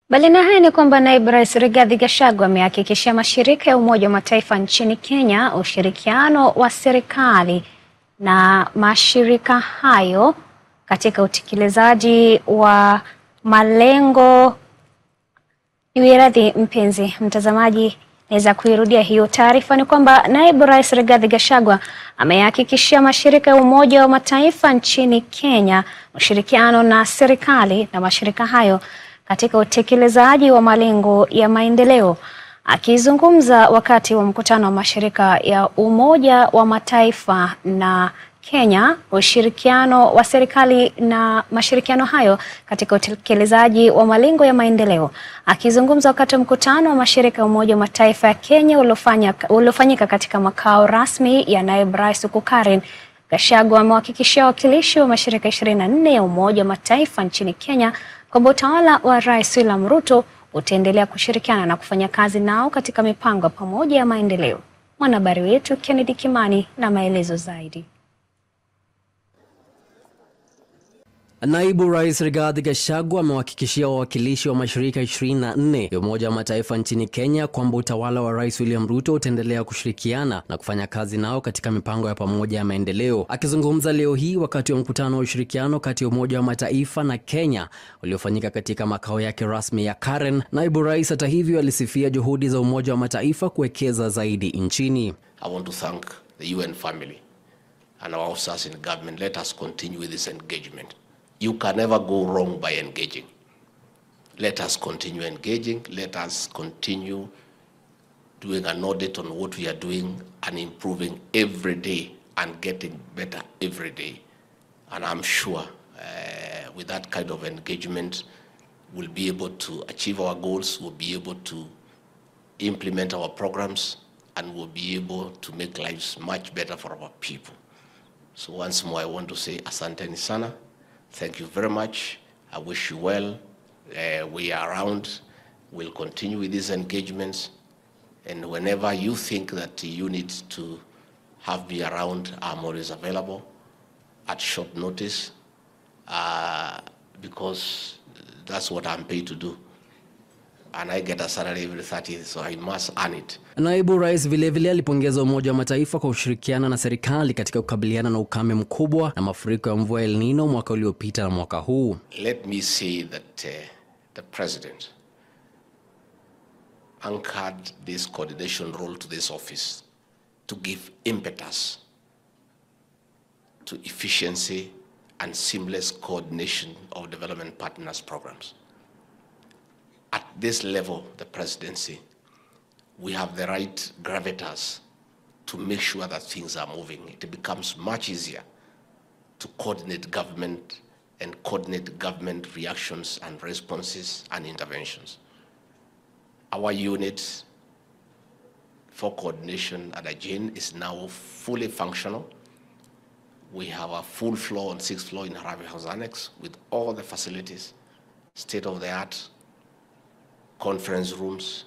Mbali na haya ni kwamba naibu rais Rigathi Gachagua amehakikishia mashirika ya Umoja wa Mataifa nchini Kenya ushirikiano wa serikali na mashirika hayo katika utekelezaji wa malengo. Niwiradhi mpenzi mtazamaji, naweza kuirudia hiyo taarifa. Ni kwamba naibu rais Rigathi Gachagua amehakikishia mashirika ya Umoja wa Mataifa nchini Kenya ushirikiano na serikali na mashirika hayo katika utekelezaji wa malengo ya maendeleo. Akizungumza wakati wa mkutano wa mashirika ya Umoja wa Mataifa na Kenya, ushirikiano wa serikali na mashirikiano hayo katika utekelezaji wa malengo ya maendeleo. Akizungumza wakati wa mkutano wa mashirika ya Umoja wa Mataifa ya Kenya uliofanyika katika makao rasmi ya naibu rais huko Karen, Gachagua amewahakikishia wawakilishi wa mashirika 24 ya Umoja wa Mataifa nchini Kenya kwamba utawala wa Rais William Ruto utaendelea kushirikiana na kufanya kazi nao katika mipango pamoja ya maendeleo. Mwanahabari wetu Kennedy Kimani na maelezo zaidi. Naibu Rais Rigathi Gachagua amewahakikishia wawakilishi wa mashirika 24 ya Umoja wa Mataifa nchini Kenya kwamba utawala wa Rais William Ruto utaendelea kushirikiana na kufanya kazi nao katika mipango ya pamoja ya maendeleo. Akizungumza leo hii wakati wa mkutano wa ushirikiano kati ya Umoja wa Mataifa na Kenya uliofanyika katika makao yake rasmi ya Karen, Naibu Rais hata hivyo alisifia juhudi za Umoja wa Mataifa kuwekeza zaidi nchini. I want to thank the UN family and our officers in government. Let us continue with this engagement. You can never go wrong by engaging. Let us continue engaging. Let us continue doing an audit on what we are doing and improving every day and getting better every day. And I'm sure uh, with that kind of engagement, we'll be able to achieve our goals, we'll be able to implement our programs, and we'll be able to make lives much better for our people. So once more, I want to say asanteni sana. Thank you very much. I wish you well. Uh, we are around. We'll continue with these engagements. And whenever you think that you need to have me around, I'm always available at short notice uh, because that's what I'm paid to do. And I get a salary every 30th, so I must earn it. Naibu Rais vilevile alipongeza Umoja wa Mataifa kwa kushirikiana na serikali katika kukabiliana na ukame mkubwa na mafuriko ya mvua El Nino mwaka uliopita na mwaka huu. Let me say that uh, the president anchored this coordination role to this office to give impetus to efficiency and seamless coordination of development partners programs. At this level, the presidency, we have the right gravitas to make sure that things are moving. It becomes much easier to coordinate government and coordinate government reactions and responses and interventions. Our unit for coordination at Ajin is now fully functional. We have a full floor on sixth floor in Harare House Annex with all the facilities, state-of-the-art conference rooms,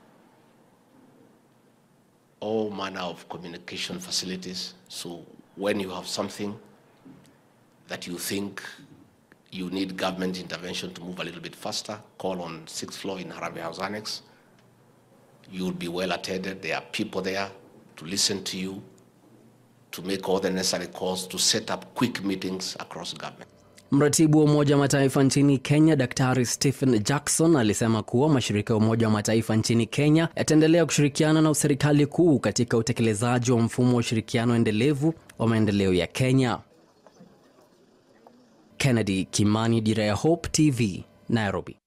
all manner of communication facilities. So when you have something that you think you need government intervention to move a little bit faster, call on sixth floor in Harambee House Annex. You'll be well attended. There are people there to listen to you, to make all the necessary calls, to set up quick meetings across government. Mratibu wa Umoja wa Mataifa nchini Kenya, Daktari Stephen Jackson alisema kuwa mashirika ya Umoja wa Mataifa nchini Kenya yataendelea kushirikiana na serikali kuu katika utekelezaji wa mfumo wa ushirikiano endelevu wa maendeleo ya Kenya. Kennedy Kimani, Dira ya Hope TV, Nairobi.